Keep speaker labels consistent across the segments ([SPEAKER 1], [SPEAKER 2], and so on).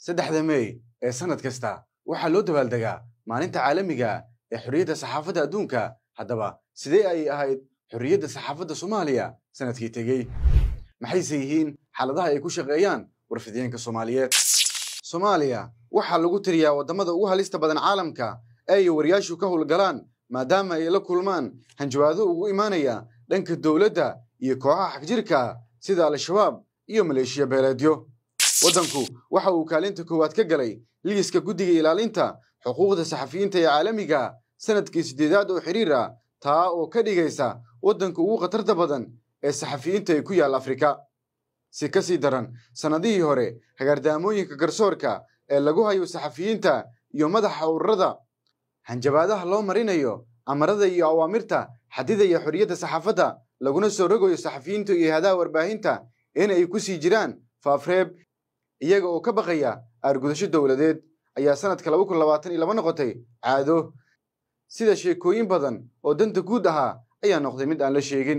[SPEAKER 1] saddexda mey ee sannad kasta waxaa loo dabaaldegaa maalinta caalamiga ee xorriyadda saxaafadda adduunka haddaba sidee ayay ahayd xorriyadda saxaafadda soomaaliya sannadkii tegey maxayse yihiin xaaladaha ay ku shaqeeyaan warfideenka soomaaliyeed soomaaliya waxaa lagu tiriyaa waddamada ugu halista badan caalamka ee ay wariyaashu ka howlgalaan maadaama ay la kulmaan hanjawaado ugu imaanaya dhanka dowladda iyo kooxaha xagjirka sida al-shabaab iyo maleeshiya beeleedyo waddanku waxa uu kaalinta koowaad ka galay liiska guddiga ilaalinta xuquuqda saxafiyiinta ee caalamiga sannadkii siddeedaad oo xiriir ah taa oo ka dhigaysa waddanka ugu khatarta badan ee saxafiyiinta ee ku yaal afrika si ka sii daran sannadihii hore hagaardaamooyinka garsoorka ee lagu hayo saxafiyiinta iyo madaxa ururada hanjabaadaha loo marinayo amarada iyo awaamirta xadidaya xorriyadda saxaafadda laguna soo rogayo saxafiyiinta iyo hadaha warbaahinta in ay ku sii jiraan faafreeb iyaga oo ka baqaya aargudasho dowladeed ayaa sannadka laba kun labaatan iyo laba noqotay caado sida sheekooyin badan oo danta guud ahaa ayaa noqday mid aan la sheegin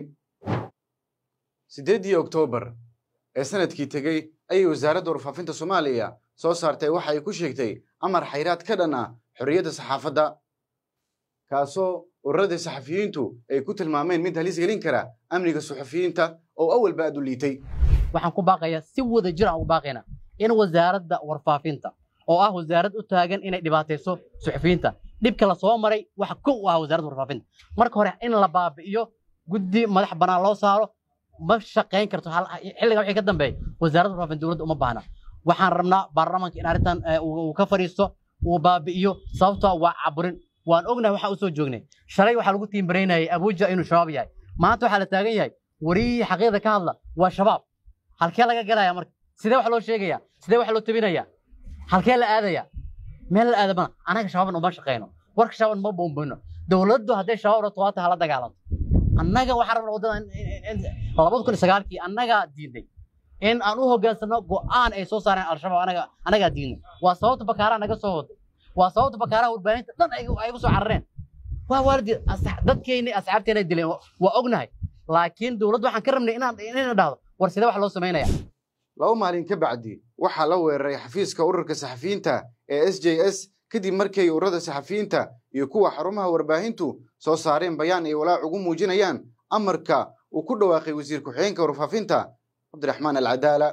[SPEAKER 1] siddeeddii oktoobar ee sannadkii tegey ayay wasaaradda warfaafinta soomaaliya soo saartay waxa ay ku sheegtay amar xayraad ka dhan ah xorriyadda saxaafadda kaasoo ururadii saxafiyiintu ay ku tilmaameen mid halis gelin kara amniga suxufiyiinta oo awalba aad u liitay
[SPEAKER 2] waxaan ku baaqayaa si wada jir aan ugu baaqaynaa in wasaaradda warfaafinta oo ah wasaarad u taagan inay dhibaatayso suxufiyiinta dhibka la soo maray waxa kow u ah wasaaradda warfaafinta marka hore in la baabi'iyo guddi madax bannaan loo saaro ma shaqayn karto xilliga wixii ka dambeeya wasaaradda warfaafinta dowladda uma baahna waxaan rabnaa baarlamaanka in arrintan uu ka fadhiisto uu baabi'iyo sababtoo waa caburin waan ognahay waxaa u soo joognay shalay waxaa lagu tiimbaraynayay abuuja inuu shabaab yahay maanta waxaa la taagan yahay wariyihii xaqiiqda ka hadla waa shabaab halkee laga galaya marka sidee wax loo sheegaya sidee wax loo tabinaya halkee la aadaya meel la aadamana anaga shabaabna uma shaqayno warka shabaabna ma boombayno dowladdu hadday shabaab rabto waata hala dagaalanto annaga waxaa rabna waddada labada kun iyo sagaalkii annagaa diiday in aan u hoggaansano go'aan ay soo saareen al-shabaab anaga anagaa diidnay waa sababta bakaaraa naga soo waday waa sababta bakaaraha warbaahinta dhan ay ugu soo carareen waa waalidi dadkeenni asxaabteena dileen waa ognahay laakiin dowladdu waxaan ka rabnay inaan inayna dhahdo war sidee wax loo samaynaya
[SPEAKER 1] laba maalin ka bacdi waxaa la weeraray xafiiska ururka saxafiyiinta ee s j s kadib markay ururada saxafiyiinta iyo kuwa xarumaha warbaahintu soo saareen bayaan ay walaac ugu muujinayaan amarka uu ku dhawaaqay wasiir ku-xigeenka warfaafinta cabdiraxmaan alcadaala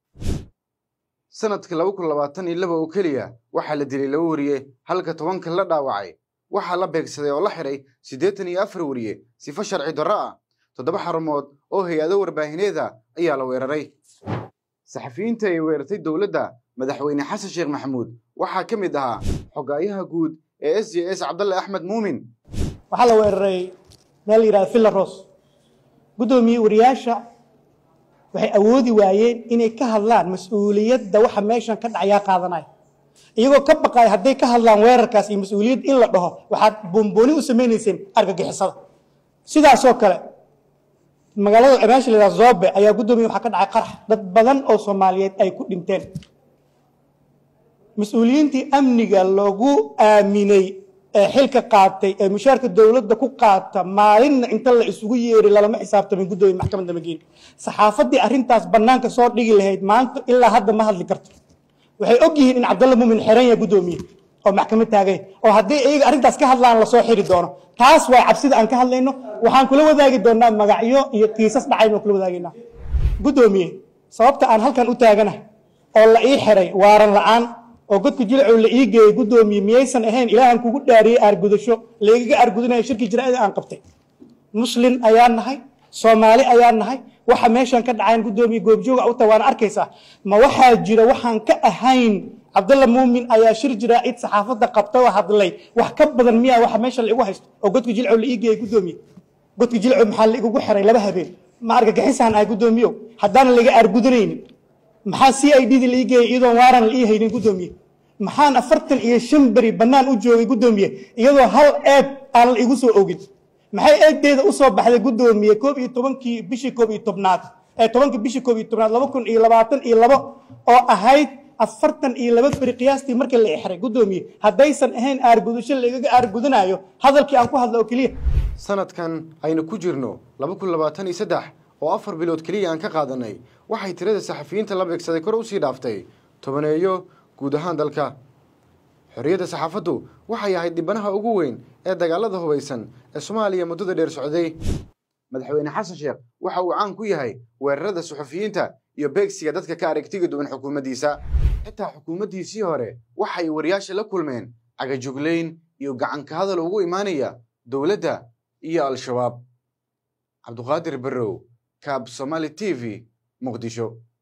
[SPEAKER 1] sanadka laba kun labaatan iyo laba oo keliya waxaa la dilay laba wariye halka tobanka la dhaawacay waxaa la beegsaday oo la xidhay siddeetan iyo afar wariye sifo sharci darro ah toddoba xarumood oo hay-ado warbaahineeda ayaa la weeraray saxafiyiinta ay weerartay dowladda madaxweyne xasan sheekh maxamuud waxaa ka mid ahaa xogaayaha guud ee s j s cabdalle axmed muumin
[SPEAKER 3] waxaa la weeraray meel la yidhahda villaros guddoomiye wariyaasha waxay awoodi waayeen inay ka hadlaan mas-uuliyadda waxa meeshan ka dhacayaa qaadanaya iyagoo ka baqaya hadday ka hadlaan weerarkaas iyo mas-uuliyad in la dhaho waxaad boombooni u samaynayseen argagixisada sidaasoo kale magaalada meesha la yidhahda zobe ayaa guddoomiye waxaa ka dhacay qarax dad badan oo soomaaliyeed ay ku dhinteen mas-uuliyiintii amniga lagu aaminay ee xilka qaatay ee mushaarka dowladda ku qaata maalinna inta la isugu yeeray lalama xisaabtamin guddoomiye maxkamadda mageeni saxaafaddii arrintaas bannaanka soo dhigi lahayd maanta ilaa hadda ma hadli karto waxay og yihiin in cabdalla muumin xiran yahay guddoomiye oo maxkamad taagay oo haddii iyaga arrintaas ka hadlaan lasoo xiri doono taas waa cabsida aan ka hadlayno waxaan kula wadaagi doonaa magacyo iyo kiisas dhacayno kula wadaagaynaa guddoomiye sababta aan halkan u taaganahay oo la ii xiray waaran la'aan oo godka jilcow la ii geeyey guddoomiye miyaysan ahayn ilaahan kugu dhaariyey aargudasho laygaga aargudanayo shirkii jiraa'ida aan qabtay muslin ayaan nahay soomaali ayaan nahay waxa meeshan ka dhacayn guddoomiye goobjooga u tahay waana arkaysaa ma waxaa jira waxaan ka ahayn cabdalla muumin ayaa shir jiraa'id saxaafadda qabta oo hadlay wax ka badan miyaa waxa meesha la igu haysto oo godka jilcow la ii geeyey guddoomiye godka jilcow maxaa la igugu xiray laba habeen ma argagixisaan ahay guddoomiyow haddaanan laga aargudanaynin maxaa c i d da la ii geeyey iyadoon waaran la ii haynin guddoomiye maxaan afartan iyo shan beri bannaan u joogay guddoomiye iyadoo hal eeb aan la igu soo ogin maxay eegdeeda u soo baxday guddoomiye koob iyo tobankii bishii koob iyo tobnaad ee tobankii bishii koob iyo tobnaad laba kun iyo labaatan iyo labo oo ahayd afartan iyo laba beri qiyaastii markii la ixray guddoomiye haddaysan ahayn aargudasho lagaga aargudanayo hadalkii aan ku hadla oo keliya
[SPEAKER 1] sanadkan aynu ku jirno laba kun labaatan iyo saddex oo afar bilood keliya aan ka qaadanay waxay tirada saxafiyiinta la beegsaday kor usii dhaaftay tobaneeyo guud ahaan dalka xorriyadda saxaafaddu waxay ahayd dhibanaha ugu weyn ee dagaalada hubaysan ee soomaaliya muddada dheer socday madaxweyne xasan sheekh waxa uu caan ku yahay weerarada suxufiyiinta iyo beegsiga dadka ka aragtiga duwan xukuumaddiisa xitaa xukuumaddiisii hore waxay wariyaasha la kulmeen cagajuglayn iyo gacanka hadal ugu imaanaya dowladda iyo al-shabaab cabduqaadir barrow kaab somaali t v muqdisho